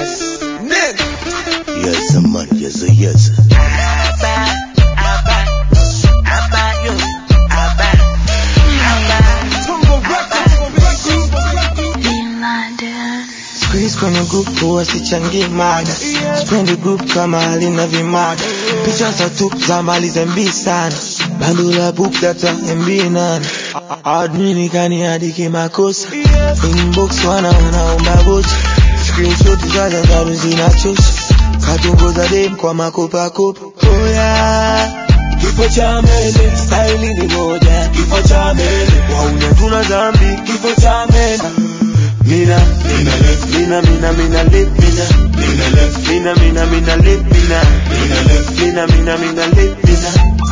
Yes. Nigga. Yes, man, yes, yes. Tungo Records. Squeeze kwenye group huwa sichangi mada Spendi group kama halina vimada Picha za tu za mali zembi sana Bando la book data MB nane Admini kani adiki makosa Inbox wana wanaomba bocha Screenshot za za zaru zinachosha Katungo za dem kwa makopa kopa Oh yeah Kifo cha mele, style ni moja Kifo cha mele, wauna tuna zambi Kifo cha mele Mina, mina left, mina, mina, mina left, mina, mina left, mina, mina, mina left, mina, mina left, mina, mina, mina left, mina,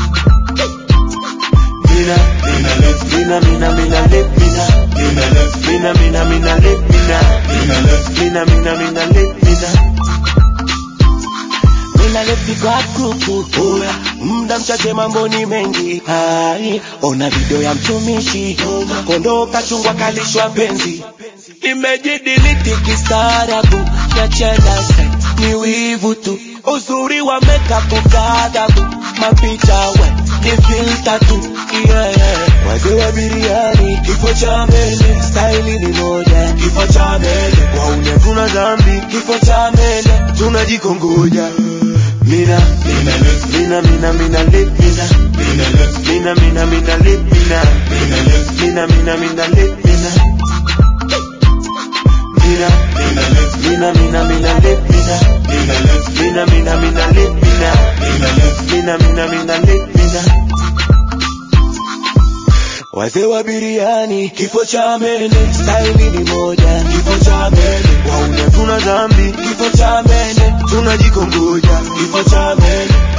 mina, mina left, mina, mina, mina left, mina, mina left, mina, mina, mina left, mina, mina left, mina, mina, mina left, mina. Mina left kwa kuku Oya, muda mchache mambo ni mengi Hai, ona video ya mtumishi Kondoo kachungwa kalishwa penzi Imejidiliti kistaarabu na chenda set ni wivu tu Uzuri wa makeup kadhabu Mapicha we ni filter tu yeah, yeah. Wazee wa biriani kifo cha mbele Style ni moja kifo cha mbele Waune tuna dhambi kifo cha mbele Tunajikongoja Mina, mina left, mina, mina, mina left, mina, mina left, mina, mina, mina left, mina, mina left, mina, mina, mina left, mina, mina, mina left, mina, mina, mina left, mina, mina left, mina, mina, mina left, mina, mina left, mina, mina, mina left, mina. Wazee wa biriani, kifo cha mene, staili ni moja, kifo cha mene, wauna tuna dhambi, kifo cha mene, tunajikongoja, kifo cha mene,